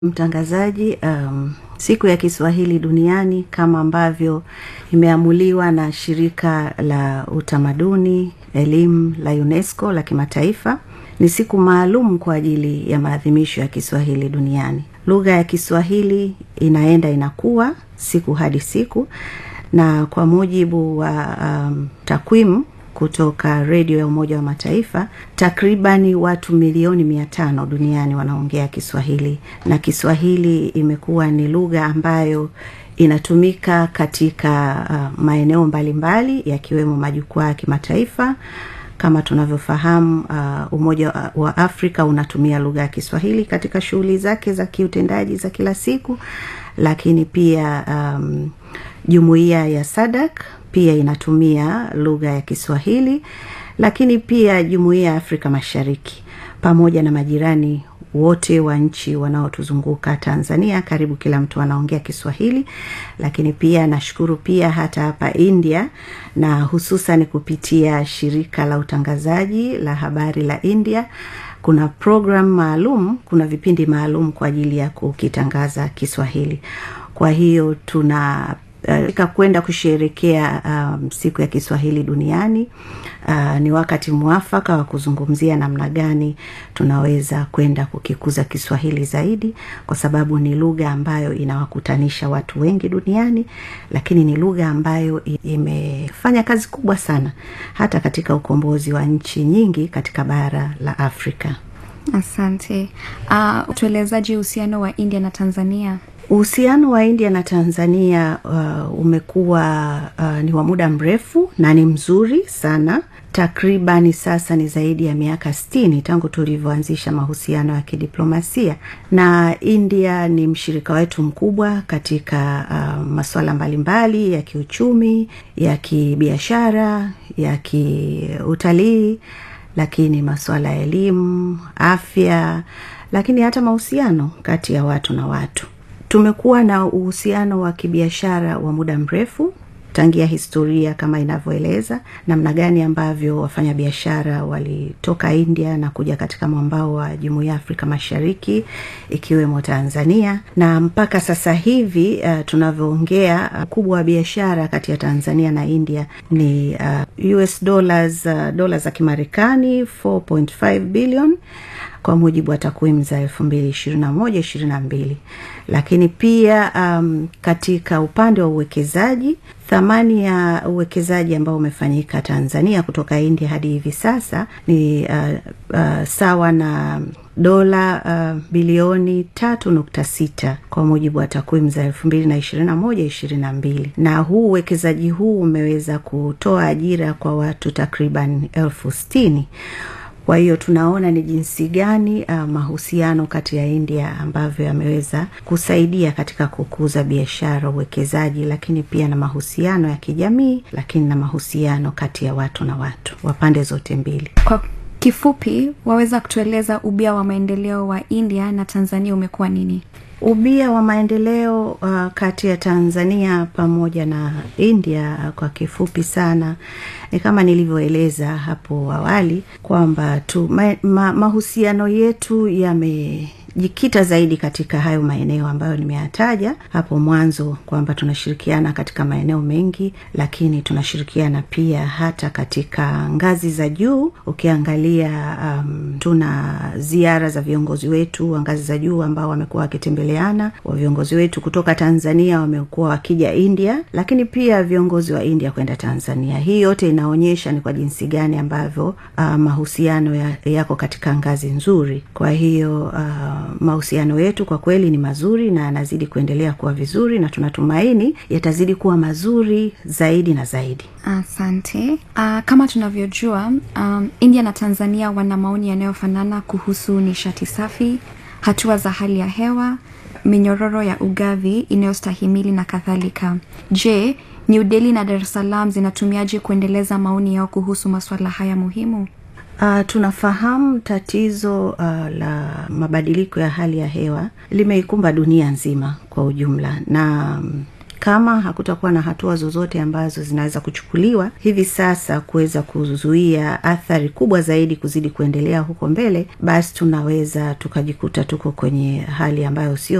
mtangazaji um, siku ya kiswahili duniani kama ambavyo imeamuliwa na shirika la utamaduni elimu la unesco la kimataifa ni siku maalum kwa ajili ya maadhimisho ya kiswahili duniani lugha ya kiswahili inaenda inakuwa siku hadi siku na kwa mujibu wa um, takwimu kutoka redio ya umoja wa mataifa takribani watu milioni mia tano duniani wanaongea kiswahili na kiswahili imekuwa ni lugha ambayo inatumika katika uh, maeneo mbalimbali yakiwemo majukwaa ya kimataifa kama tunavyofahamu uh, umoja wa afrika unatumia lugha ya kiswahili katika shughuli zake za kiutendaji za kila siku lakini pia um, jumuiya ya sadak pia inatumia lugha ya kiswahili lakini pia jumuiya ya afrika mashariki pamoja na majirani wote wa nchi wanaotuzunguka tanzania karibu kila mtu anaongea kiswahili lakini pia nashukuru pia hata hapa india na hususan kupitia shirika la utangazaji la habari la india kuna program maalum kuna vipindi maalum kwa ajili ya kukitangaza kiswahili kwa hiyo tuna uh, kwenda kusherekea um, siku ya kiswahili duniani uh, ni wakati mwafaka wa kuzungumzia namna gani tunaweza kwenda kukikuza kiswahili zaidi kwa sababu ni lugha ambayo inawakutanisha watu wengi duniani lakini ni lugha ambayo imefanya kazi kubwa sana hata katika ukombozi wa nchi nyingi katika bara la afrika asante uh, tuelezaji uhusiano wa india na tanzania uhusiano wa india na tanzania uh, umekuwa uh, ni wa muda mrefu na ni mzuri sana takribani sasa ni zaidi ya miaka stini tangu tulivyoanzisha mahusiano ya kidiplomasia na india ni mshirika wetu mkubwa katika uh, masuala mbalimbali ya kiuchumi ya kibiashara ya kiutalii lakini masuala ya elimu afya lakini hata mahusiano kati ya watu na watu tumekuwa na uhusiano wa kibiashara wa muda mrefu tangia historia kama inavyoeleza namna gani ambavyo wafanyabiashara walitoka india na kuja katika mwambao wa jumuiya ya afrika mashariki ikiwemo tanzania na mpaka sasa hivi uh, tunavyoongea ukubwa uh, wa biashara kati ya tanzania na india ni uh, us dollars uh, dola za kimarekani 4.5 billion kwa mujibu wa takwimu za elfu mbili ishirini na moja ishirini na mbili lakini pia um, katika upande wa uwekezaji thamani ya uwekezaji ambao umefanyika tanzania kutoka india hadi hivi sasa ni uh, uh, sawa na dola uh, bilioni tatu nukta sita kwa mujibu wa takwimu za elfu mbili na ishirini na moja ishirini na mbili na huu uwekezaji huu umeweza kutoa ajira kwa watu takriban elfu stini kwa hiyo tunaona ni jinsi gani uh, mahusiano kati ya india ambavyo yameweza kusaidia katika kukuza biashara uwekezaji lakini pia na mahusiano ya kijamii lakini na mahusiano kati ya watu na watu wa pande zote mbili kwa kifupi waweza kutueleza ubia wa maendeleo wa india na tanzania umekuwa nini ubia wa maendeleo uh, kati ya tanzania pamoja na india uh, kwa kifupi sana ni kama nilivyoeleza hapo awali kwamba tu ma, ma, mahusiano yetu yame jikita zaidi katika hayo maeneo ambayo nimeyataja hapo mwanzo kwamba tunashirikiana katika maeneo mengi lakini tunashirikiana pia hata katika ngazi za juu ukiangalia um, tuna ziara za viongozi wetu wa ngazi za juu ambao wamekuwa wakitembeleana wa viongozi wetu kutoka tanzania wamekuwa wakija india lakini pia viongozi wa india kwenda tanzania hii yote inaonyesha ni kwa jinsi gani ambavyo uh, mahusiano ya, yako katika ngazi nzuri kwa hiyo uh, mahusiano yetu kwa kweli ni mazuri na yanazidi kuendelea kuwa vizuri na tunatumaini yatazidi kuwa mazuri zaidi na zaidi asante uh, kama tunavyojua um, india na tanzania wana maoni yanayofanana kuhusu nishati safi hatua za hali ya hewa minyororo ya ugavi inayostahimili na kadhalika je new delhi na dar es salaam zinatumiaje kuendeleza maoni yao kuhusu masuala haya muhimu Uh, tunafahamu tatizo uh, la mabadiliko ya hali ya hewa limeikumba dunia nzima kwa ujumla na um, kama hakutakuwa na hatua zozote ambazo zinaweza kuchukuliwa hivi sasa kuweza kuzuia athari kubwa zaidi kuzidi kuendelea huko mbele basi tunaweza tukajikuta tuko kwenye hali ambayo sio